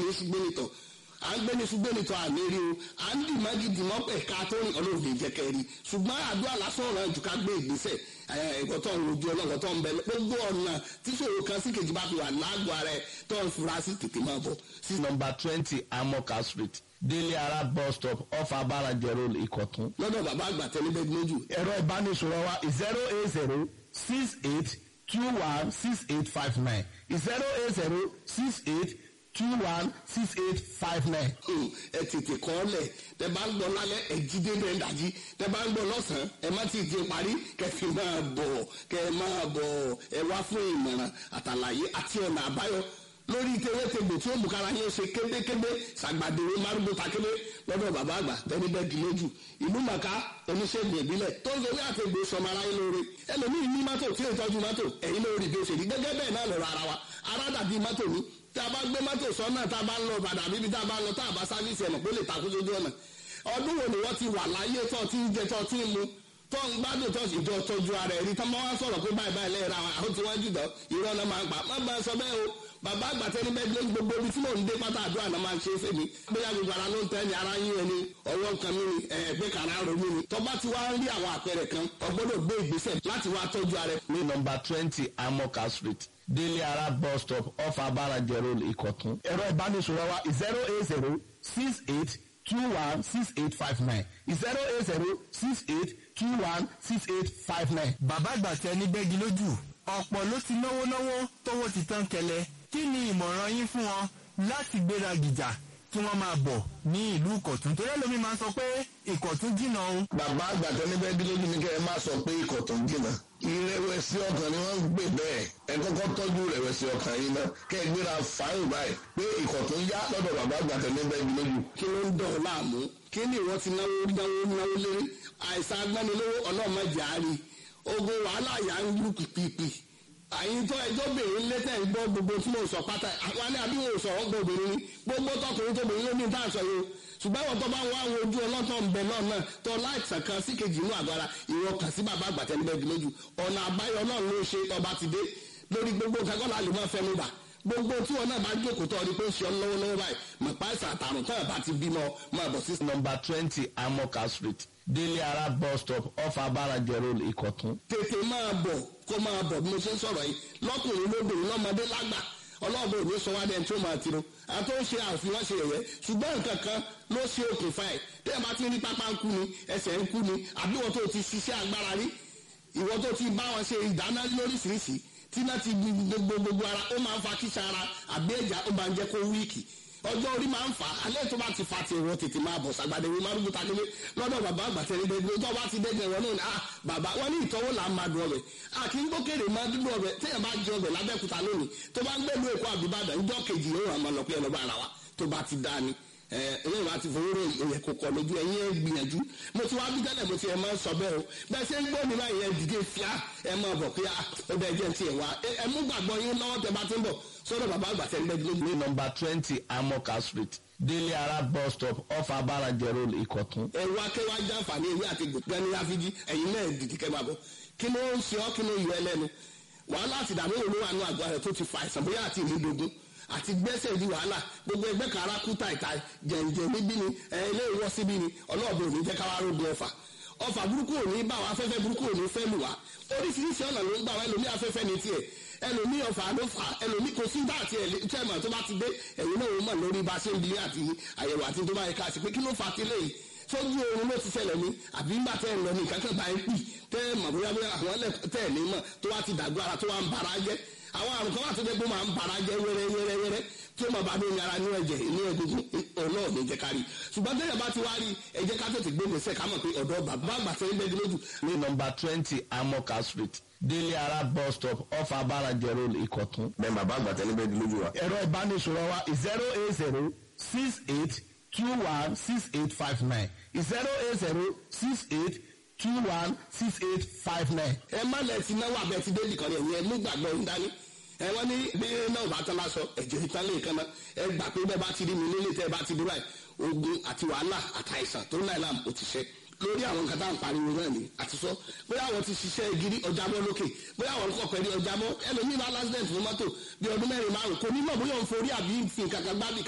ní ṣùgbẹ́nitọ̀ à ń gbé ní ṣùgbẹ́nitọ̀ àmì rí o à ń dì má gidi mọ́ pẹ̀ ká tó rìn ọlọ́run lè jẹ́ kẹ́rì ṣùgbọ́n àdúrà lásán ọ̀ràn jù ká gbé ìgbésẹ̀ ẹ̀kọ́ tó ń rojú ọlọ́run tó ń bẹ gbogbo ọ̀nà tí ṣòro kan sí kejì bá fi wà lágbo ara ẹ̀ tó ń fura sí tètè máa bọ̀. sí nọmba twenty amoka street délé ara bus stop off abaraje road ìkọ̀tún. lọ́dọ̀ bàbá àgbà tẹ́lẹ́bẹ́ lójú ẹ̀rọ ìbánisọ̀rọ̀ wa zero eight zero six eight two one six eight five nine zero eight zero six eight two one six eight five nine. ẹ tètè kọ́ ọ lẹ̀ tẹ bá ń gbọ́ lálẹ́ ẹ jí dé bẹ́ẹ̀ dájí tẹ bá ń gbọ́ lọ́sàn-án ẹ má ti di parí kẹfì máa bọ̀ kẹ máa bọ̀ ẹ wá fún ìmọ̀ràn àtàlàyé àti ọ̀nà àbáyọ lórí tewétegbò tí ó mú kára yín ṣe kébékébé ṣàgbàdéwé márùnún takébé lọ́dọ̀ bàbá àgbà tẹ́lifẹ̀ dìlójú ìlú màkà oníṣègùn ìbílẹ̀ tó ń sọwé àtẹ̀gbò sọmọ aráyé lóore ẹlòmíì ní mọ́tò tí ó tọ́jú mọ́tò ẹ̀yin lórí bí ó ṣe rí gẹ́gẹ́ bẹ́ẹ̀ náà lọ́rọ̀ ara wa ara dàbí mọ́tò ní tá a bá gbé mọ́tò sọ́nà tá a bá ń lọ padà bíbi tá a bá ń lọ tá a bá sáfíìsì ẹ̀nà pé lè takú sójú ọ̀nà ọdún wo ni wọ́n ti wà láyé tó ti ń jẹ tó ti ń mu tó ń gbádùn tó sì jọ tọ́jú ara ẹ̀rí tó máa wá sọ̀rọ̀ pé báyìí báyìí lẹ́yìn ra àwọn àwọn tí wọ́n jù dán irọ́ náà máa ń pa má bá a sọ bẹ́ẹ̀ o bàbá àgbàtẹ́ ní bẹ́ẹ̀ lójú gbogbo ibi tí mò ń dé pátá àdúrà náà máa ń ṣe é fèmí bóyá gbogbo ara ló ń tẹ́ ni ara yín ẹni ọwọ́ nǹkan mi ni ẹ̀ẹ́gbẹ́ kàrá ro mi ni tọ́ba ti wá ń rí àwọn àpẹẹrẹ kan ọgbọ́dọ̀ gbé ìgbésẹ̀ láti wá tọ́jú ara ẹ̀. ní nọmba twenty amoka street délé ara bus stop off abaraje road ìkọ̀tún. ẹ̀rọ ìbánisọ̀rọ̀ wa zero eight zero six eight two one six eight five nine zero eight zero six eight two one six eight five nine. bàbá àgbà tẹ ní bẹ́gi lójú ọ̀pọ̀ ló ti náwó náwó tówó ti tán kẹlẹ̀ kí ni ìmọ̀ràn yín fún wọn láti gbéra gìjà kí wọ́n máa bọ̀ ní ìlú ìkọ̀tún torí ẹlòmí máa ń sọ pé ìkọ̀tún jìnnà o. bàbá àgbàtọ́ níbẹ̀ bí lójú ni kẹ́ ẹ má sọ pé ikọ̀ tó ń jìnnà ìrẹ̀wẹ̀sì ọkàn ni wọ́n ń gbé bẹ́ẹ̀ ẹ kọ́kọ́ tọ́jú ìrẹ̀wẹ̀sì ọkàn yìí ná kẹ́ ẹ gbéra fáyìn báyìí pé ikọ̀ tó ń yá lọ́dọ̀ bàbá àgbàtọ́ níbẹ̀ bí lójú. kí ló ń dọ̀ ọ́ láàmú kí ni ìwọ ti náwó náwó náwó lérí àìsàn agbánilówó ọlọ́mọdé àárí ogun wàhálà yà ń lù pìpìpì àyìn tó ẹjọ́ bèrè létẹ̀ ń gbọ́ gbogbo tí mo sọ pátá àwọn alẹ́ àbí mo sọ̀rọ̀ gbọ́ obìnrin ni gbogbo tọkùnrin tó bèrè lónìí tá à ń sọ yìí o ṣùgbọ́n àwọn tó bá wá àwọn ojú ọlọ́tọ̀ ń bẹ náà náà tó láìsàn kan sí kejì inú àgọ́ ara ìwọ kàn sí bàbá àgbàtẹ́ níbẹ̀ gbìlójú ọ̀nà àbáyọ náà ló ṣe ọba ti dé lórí gbogbo nǹkan kọ́lá lè má fẹ́ mú bà gbogbo tí wọn náà bá jókòó tó ọdún pé ń ṣe ọ lọ́wọ́lọ́wọ́ báyìí mọ̀ páìsà àtàrùn tó ẹ̀ bá ti bímọ máa bọ̀ sí. nọmba twenty amoka street délé ara bus stop off abaraje road ìkọ̀tún. tètè máa bọ̀ kó máa bọ̀ bí mo ṣe ń sọ̀rọ̀ yìí lọ́kùnrin lóbìnrin lọ́mọdé lágbà ọlọ́ọ̀bẹ ò ní sọ wá dẹ́n tí ó máa tiro àti ó ń ṣe àfihàn ṣe ẹ̀yẹ ṣùgbọ́n nǹkan kan ló ṣe okùnfà ẹ̀ tẹ́ ẹ bá ti rí pápá ń kú ni ẹsẹ̀ ń kú ni àbí wọ́n tó ti ṣiṣẹ́ agbára rí ìwọ tó ti bá wọn ṣe ìdáná lóríṣiríṣi tí náà ti gbogbo gbogbo ara ó máa ń fa kíṣà ara àbí ẹ̀já ó máa ń jẹ́ kó wíìkì ọjọ́ orí máa ń fà á alẹ́ tó bá ti fa ti ìwọ tètè máa bọ̀ sàgbàdé ìwé márùn takele lọ́dọ̀ bàbá àgbàtẹ́rẹ́ gbẹgbẹ tó bá ti dẹ́gbẹ̀ wọn náà ah bàbá wọn ní ìtọ́wò là ń máa dùn ọbẹ̀ àti ń gbókèrè máa dúdú ọbẹ̀ téèyàn bá jẹ ọbẹ̀ lábẹ́kúta lónìí tó bá ń gbẹ́lu èkó àbíbàdàn ńjọ́ kejì yóò hàn máa lọ pé ẹ lọ́ba ara wa tó bá ti dá ni ẹ̀yìn wa ti fowó rò ìyẹn kò kọ̀ lójú ẹ̀yìn ẹ̀ gbìyànjú mo ti wá bí tẹ́lẹ̀ mo ti ẹ̀ máa ń sọ bẹ́ẹ̀ o bẹ́ẹ̀ ṣe ń gbọ́ mi báyìí ẹ̀ dìde fíà ẹ̀ máa bọ̀ pé ó bẹ́ẹ̀ jẹ́ ti ẹ̀ wá ẹ̀ mú gbàgbọ́ yín lọ́wọ́ tẹ bá ti ń bọ̀ sọ́dọ̀ bàbá àgbà tẹ́ ń bẹ́ẹ̀ lójú. ní nọmba twenty amoka street délé ara bus stop off abaraje road ìkọ̀tún. ẹ̀rọ akẹ́wà jàǹfààní ewé àti gbẹ̀ni àfijì ẹ̀yin náà dìde kẹ́ máa bọ̀ kí ló ń ṣe ọ́ kí ló yọ ẹlẹ́nu wàhálà àti ìdààmú wo ló wà nù àgọ́ rẹ̀ tó ti fa àìsàn bóyá àti ìmúdogun àti gbẹ́sẹ̀ di wàhálà gbogbo ẹgbẹ́ kan ara kú tàìtà jẹ̀ǹjẹ̀ níbí ni ilé ìwọ́ síbí ni ọlọ́ọ̀bẹ ò ní jẹ́ káwá rógun ọ̀fà ọ̀fà burúkú ò ní bá wa afẹ́fẹ́ burúkú ò ní fẹ́ lù wá oríṣiríṣi ọ̀nà ló ń gbà wá ẹlòmí afẹ́fẹ́ ní tiẹ̀ ẹlòmí ọ̀fà ló fà ẹlòmí kò sí dáàtì ẹ̀ tẹ́ẹ̀mọ̀ tó bá ti dé ẹ̀yìn náà ó mọ̀ lórí bá ṣe ń bi àti àyẹ̀wò àti tó bá yẹ ká sí pé kí ló fà á tilẹ̀ yìí sójú oorun ló ti ṣẹlẹ̀ ní àbí ńgbà tẹ́ ẹ̀ lọ ní ìkákẹ́ bá ń pì tẹ́ ẹ̀ mọ̀ bóyá bóyá àwọn tẹ́ ẹ̀ ní mọ̀ tó wá ti dàgbọ́ ara tó wá ń bara jẹ́ àwọn àrùn kan wà tó dé pé máa ń bara jẹ́ wẹ́rẹ́ wẹ́rẹ́ wẹ́rẹ́ tí ó máa bá lóyún ara ní ẹ̀jẹ̀ ní egungun ọ̀nà ò ní jẹ́ ká rí ṣùgbọ́n tẹ́lẹ̀ bá ti wá rí ẹ jẹ́ ká tètè gbé gbèsè ká mọ̀ pé ọ̀dọ́ bàbá àgbà tẹ́ ń bẹ́ẹ̀ lójú. ní nọmba twenty amoka street délé ara bus stop off abaraje road ìkọ̀tún. bẹ́ẹ̀ bàbá àgbàtọ́ níbẹ̀ bí lójú wa. ẹ̀rọ ìbánisọ̀rọ̀ wa zero eight zero six eight two one six eight five nine zero eight zero six eight two one six eight five nine. ẹ má lẹ ti náwó abẹ ti dé nìkan yẹn ẹ mú gbàgbọ́ ń dání ẹ wọ́n ní bí náà bá tán lásọ ẹ̀jẹ̀ ìtàn lè kan náà ẹ gbà pé bẹ́ẹ̀ bá ti rí mi nílé tẹ́ ẹ bá ti dé báyìí ogun àti wàhálà àtàìsàn tó náà làm ó ti ṣe lórí àwọn nǹkan tá à ń pariwo náà ni àti sọ bóyá àwọn ti ṣiṣẹ́ gidi ọjà mọ́ lókè bóyá àwọn kọ̀ pẹ̀lú ọjà mọ́ ẹlòmíì bá lásìdẹ̀ntì fún mọ́tò bí ọdún mẹ́rin márùn kò ní mọ̀ bóyá òun forí àbí fi nǹkan kan gbábì